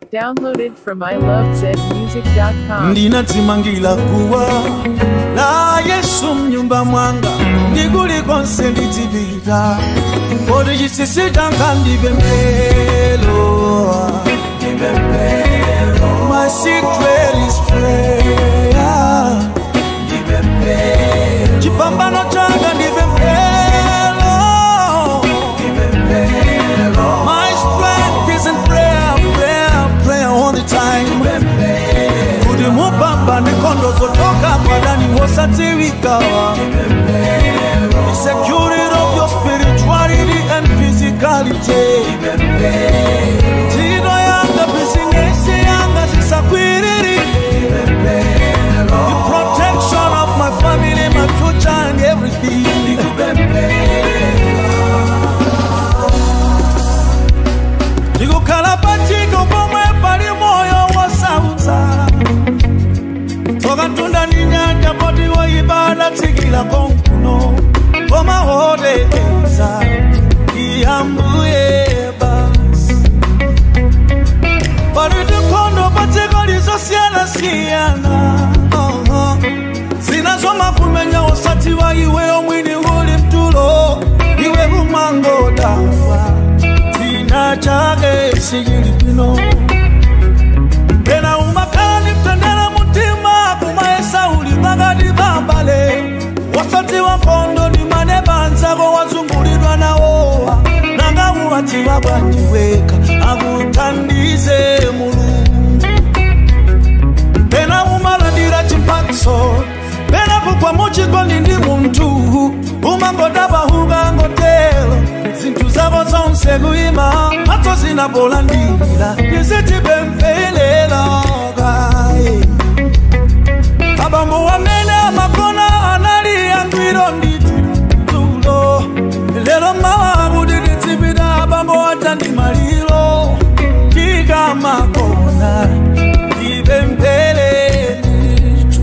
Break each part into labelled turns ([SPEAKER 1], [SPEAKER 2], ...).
[SPEAKER 1] Downloaded from ilovezmusic.com.
[SPEAKER 2] ndinadzimangira kuwa la yesu mnyumba mwanga ndikulikonse nditsipita kodi chisisi changa ndive mpelo my secret is prayer chipambano changa ndive mpelo my strength is in prayer prayer prayer all the time kuti mupamba nenkhondo zotoka mwadani wosadziwikawa the security of your spirituality and physicality ntchito yanga bizinesi yanga zisakwiriri the protection of my family my future and everything ndikukhala pachiko pomwe pali moyo wosautsa tsoka mtunda ndi nyanja poti woyibada tsikira konkuno komahodekeza iyambuye basi pali tikhondo padziko lizosiyanasiyana uh-huh. zinazomakumenya usatiwa iwe mwini uli mtulo iwe umangodafa china chake sichili bwino tena umakhala ni mtendere mutima kumaesa uli pakati pambale wasati wa mpondo ni mane banzako wazungulidwa nawowa nanga uwatiwa bwanjiweka akuthandize mulungu pena umalandira chimphatso pena kugwa muchikondi ndi munthu umangodabwa ukangotero zinthu zako zonse kuyima mphatso zinapolandira tizitipemphelela kaye abambo wamene amakona anali angwiro ndithu tulo lero mawa kuti titsipita abambo aja ndi maliro tikamakona tipemphere ndithu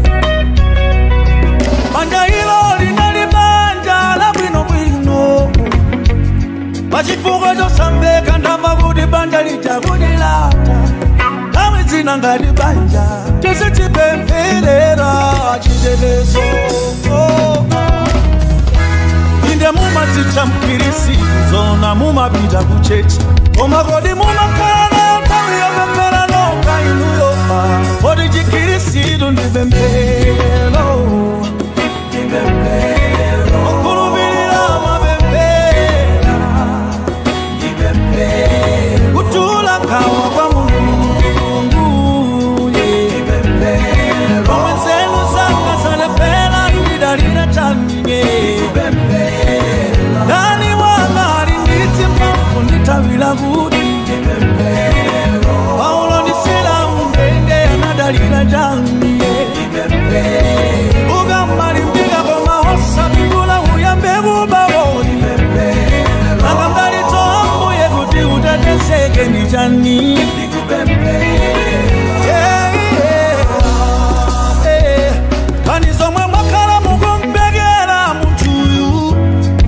[SPEAKER 2] banja ilo linali banja labwinobwino pachifukwa chosamveka ndamva kuti banja litakudilata kamwe dzina ngati banja tizitipempherera chitetezo inde mumadzitcha mkirisizo na mumapita kuchechi koma kodi mumakhala nthawi yopemphera nokha inuyo kodi chikirisitu ndi pemphero okhulupirira mapemphera kutula nkhawa kwa mulungu omwe nzeru zanga zalephera ndidalira chanine ndani wanga ali nditsi mphamvu ndithawira kuti paulo ndi silamu ndende anadalira chanine ukamalimbika koma osapindula uyambe kubawoni akambalitso ambuye kuti utetezeke ndi chani Yeah, yeah, yeah. Kani zomwe mwakhala mukumpekera munthuyu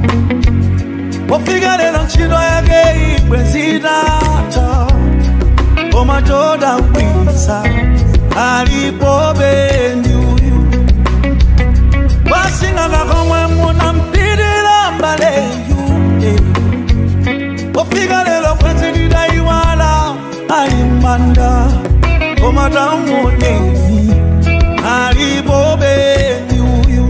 [SPEAKER 2] pofika lero ntchito yake ibwe zitatha koma chodabwitsa alipobe ndi uyu pasingaka komwe munampitira mbaleyu eh. pofika lero kwezi lidayiwala alimanda koma tamuoneni alipobe ndi uyu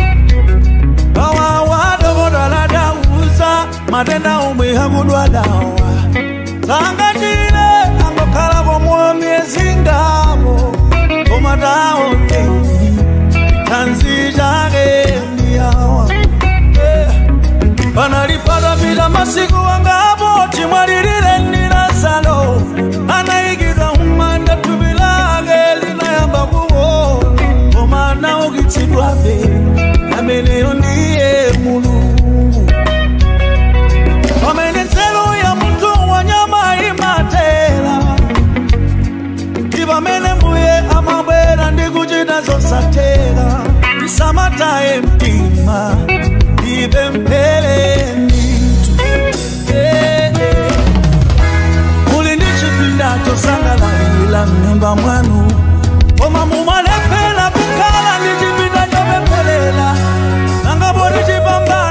[SPEAKER 2] awawadokodaladauza matenda omwe akudwalawa sangatile angokhala komwe myezi ngamo koma taoneni tanzi chake ndiyawa panalipatapita masiku angapo chimwalirire ndi lazaro anayikidwa mmanda thupi lake linayamba kuona koma anaukitsidwabe ameneyo ndiye mulungu pamene nzeru ya munthu tosangalangila mnyumba mwanu koma mumalepela kukala ndichipinda chopembelela nangabo ndichipambana